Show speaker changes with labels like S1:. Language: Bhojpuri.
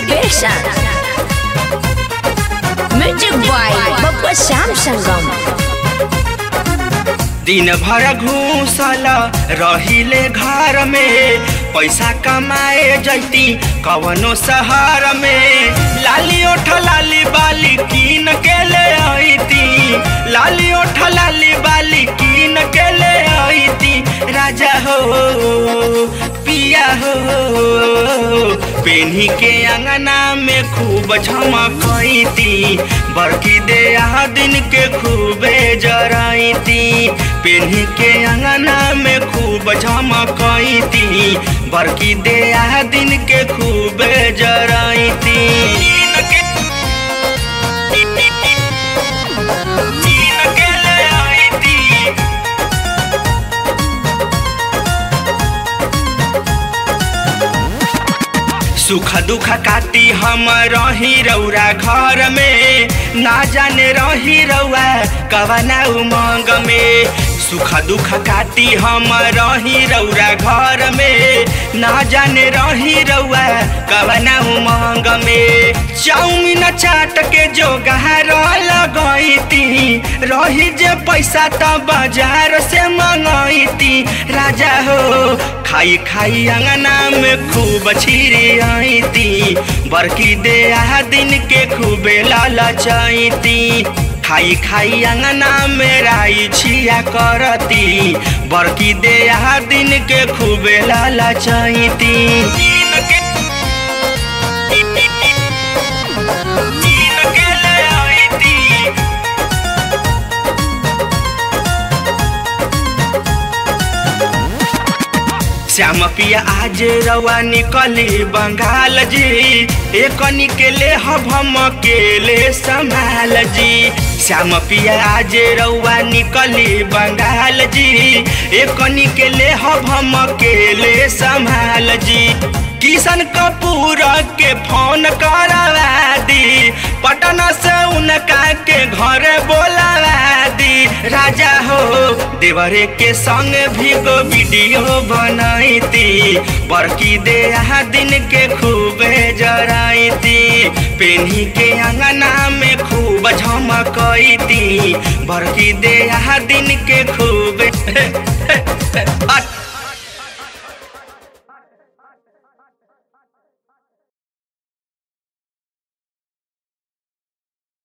S1: Innovation. Music by Bappa Sam Sangam.
S2: दिन भर घूसल रहिले घर में पैसा कमाए जैती कवनो शहर में लाली ओठ लाली बाली कीन के ले आईती लाली ओठ लाली बाली कीन के ले आईती राजा हो पिया हो पेन्ही के अंगना में खूब झमकैती बड़की दे दिन के खूबे जराइती पेन्ही के अंगना में खूब झमकैती बड़की दे दिन के खूबे जराइती चीन के ले आईती सुख दुख काटी हम रही रौरा घर में ना जाने रही रौआ कवना उमंग में सुख दुख काटी हम रही रौरा घर में ना जाने रही रौआ कवना उमंग में चाउमीन चाट के जो गहर लगैती रही जे पैसा त बाजार से मंगैती राजा हो खाई खाई अंगना में खूब छिरी आईती बरकी दे दिन के खूबे लालचैती खाई खाई अंगना में राई छिया करती बरकी दे दिन के खूबे लालचैती चीन के चीन के ले आईती श्याम पिया आज रवा निकली बंगाल जी एकनी के ले हम अकेले संभाल जी श्याम पिया आज रवा निकली बंगाल जी एकनी के ले हम अकेले संभाल जी किशन कपूर के फोन करवा दी पटना से उनका के घर बोलवा दी राजा हो देवरे के संग भी गो वीडियो बनैती बड़की दे दिन के खूबे जराइती पेन्ही के अंगना में खूब झमकैती बड़की दे दिन के खूबे